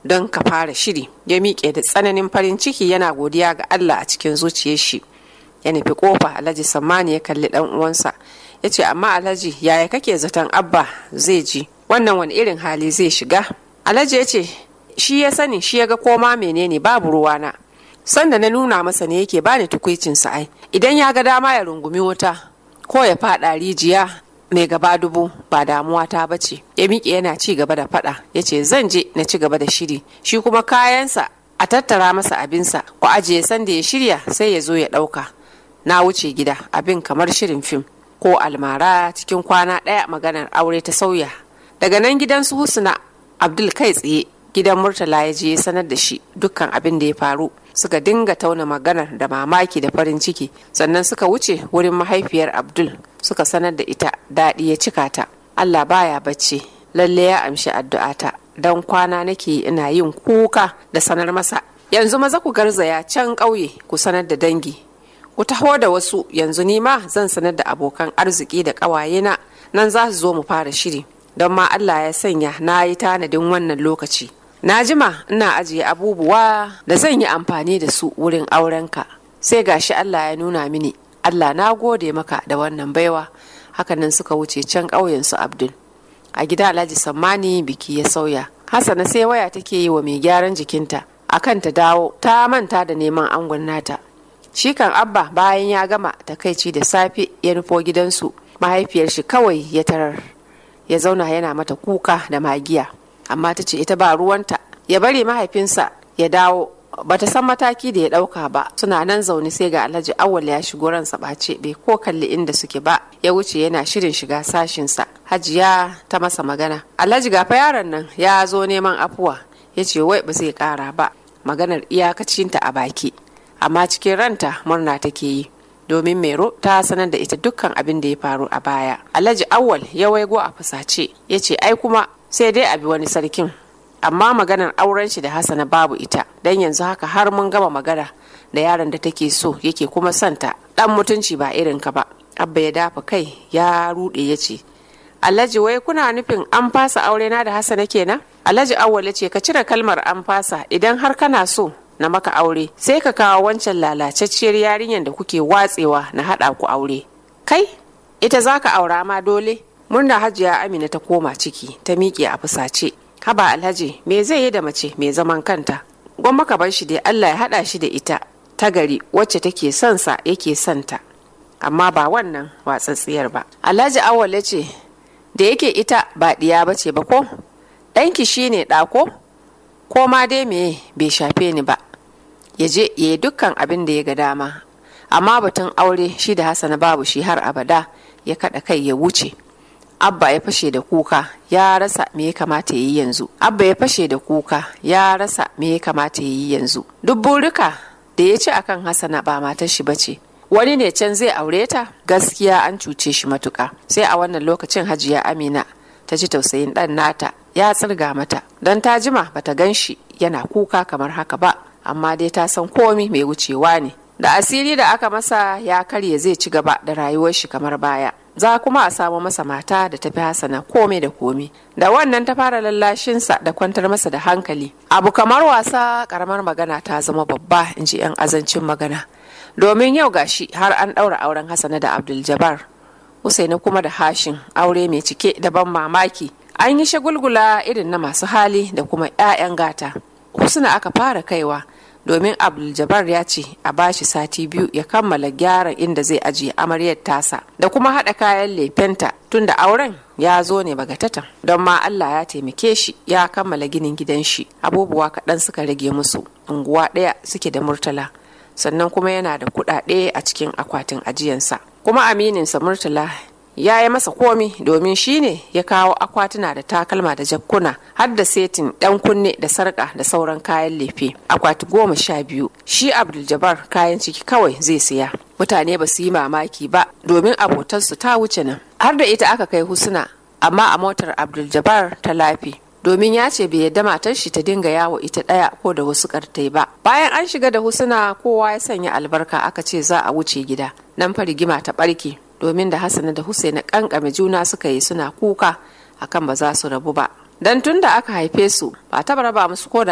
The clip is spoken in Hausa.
don ka fara shiri ya miƙe da tsananin farin ciki yana godiya ga Allah a cikin zuciyar shi ya nufi kofa alhaji sammani ya kalli dan uwansa ya ce amma alhaji yaya kake zaton abba zai ji wannan wani irin hali zai shiga alhaji ya ce shi ya sani shi ya ga koma menene babu ruwana sanda na nuna masa ne yake bani tukuicin sa ai idan ya ga dama ya rungumi wuta ko ya fada rijiya mai gaba dubu ba damuwa ta bace ya miƙe yana ci gaba da fada ya ce zan je na ci gaba da shiri shi kuma kayansa a tattara masa abinsa ko ajiye sanda ya shirya sai ya zo ya ɗauka na wuce gida abin kamar shirin fim ko almara cikin kwana ɗaya maganar aure ta sauya daga nan gidan su husna abdul kai tsaye gidan murtala ya je ya sanar da shi dukkan abin da ya faru suka dinga tauna maganar da mamaki da farin ciki sannan suka wuce wurin mahaifiyar abdul suka sanar da ita daɗi ya cika ta allah baya bacci lalle ya amshi addu'ata don kwana nake ina yin kuka da sanar masa yanzu maza ku garzaya can ƙauye ku sanar da dangi ku taho da wasu yanzu ni ma zan sanar da abokan arziki da ƙawayena nan za su zo mu fara shiri don ma allah ya sanya na yi tanadin wannan lokaci na jima ina ajiye abubuwa da zan yi amfani da su wurin aurenka sai gashi Allah ya nuna mini Allah na gode maka da wannan baiwa hakanan suka wuce can ƙauyen su Abdul a gida Alhaji Sammani biki ya sauya Hassana sai waya take yi wa mai gyaran jikinta akan ta dawo ta manta da neman angon nata shi kan abba bayan ya gama takaici da safe ya nufo gidansu mahaifiyar shi kawai ya tarar ya zauna yana mata kuka da magiya amma ta ce ita ba ruwanta ya bari mahaifinsa ya dawo bata san mataki da ya dauka ba suna nan zaune sai ga alhaji awal ya shigo ransa ɓace bai ko kalli inda suke ba ya wuce yana shirin shiga sashinsa hajiya ta masa magana alhaji gafa yaron nan ya zo neman afuwa ya ce wai ba zai kara ba maganar iyakacinta a baki amma cikin ranta murna take yi domin mero ta sanar da ita dukkan abin da ya faru a baya alhaji awal ya waigo a fusace ya ce ai kuma sai dai a bi wani sarkin amma maganar auren shi da hasana babu ita dan yanzu haka har mun gama magana da yaron da take so yake kuma santa dan mutunci ba irin ka ba abba ya dafa kai ya rude ya ce alhaji wai kuna nufin an fasa aure na da hasana kenan alhaji awwal ya ce ka cire kalmar an fasa idan har kana so na maka aure sai ka kawo wancan lalacacciyar yarinyar da kuke watsewa na haɗa ku aure kai ita za ka aura ma dole murna hajiya amina ta koma ciki ta miƙe a fusace haba alhaji me zai yi da mace mai zaman kanta gwamma ka bar shi dai allah ya haɗa shi da ita ta gari wacce take son sa yake son ta amma ba wannan watsatsiyar ba alhaji awwal ce da yake ita ba ɗiya ba ce ba ko ɗanki shine ɗako ko ma dai me bai shafe ni ba ya je ya yi dukkan abin da ya ga dama amma batun aure shi da hasana babu shi har abada ya kaɗa kai ya wuce abba ya fashe da kuka ya rasa me ya kamata ya yi yanzu abba ya fashe da kuka ya rasa me ya kamata ya yi yanzu duk burika da ya ci akan hasana ba matar shi bace wani ne can zai aure ta gaskiya an cuce shi matuka sai a wannan lokacin hajiya amina ta ji tausayin ɗan nata ya tsirga mata don ta jima bata gan shi yana kuka kamar haka ba amma dai ta san komi mai wucewa ne da asiri da aka masa ya karye zai ci gaba da rayuwar shi kamar baya za kuma a samu masa mata da tafi hasana komai da komai da wannan ta fara lallashinsa da kwantar masa da hankali abu kamar wasa karamar magana ta zama babba in ji 'yan azancin magana domin yau gashi har an ɗaura auren hasana da abdul jabbar usaini kuma da hashin aure mai cike da ban mamaki an yi shagulgula irin na masu hali da kuma 'ya'yan gata husna aka fara kaiwa domin abdul ya ce a bashi sati biyu ya kammala gyara inda zai ajiye amaryar tasa da kuma haɗa kayan lefenta tunda auren ya zo ne bagatatan don ma allah ya taimake shi ya kammala ginin gidan shi abubuwa kaɗan suka rage musu unguwa ɗaya suke da murtala sannan kuma yana da kuɗaɗe a cikin akwatin ajiyansa kuma amininsa murtala ya yi masa komi domin shi ne ya kawo akwatuna da takalma da jakkuna har da setin ɗan kunne da sarƙa da sauran kayan lefe akwati goma sha biyu shi abdul kayan ciki kawai zai siya mutane ba su yi mamaki ba domin abotarsu ta wuce nan har da ita aka kai husuna amma a motar abdul ta lafi domin ya ce bai yadda matar shi ta dinga yawo ita ɗaya ko da wasu kartai ba bayan an shiga da husuna kowa ya sanya albarka aka ce za a wuce gida nan fa rigima ta ɓarke domin da Hassana da Husaina kankame juna suka yi suna kuka akan ba za su rabu ba. Dan tun da aka haife su ba ta raba musu ko da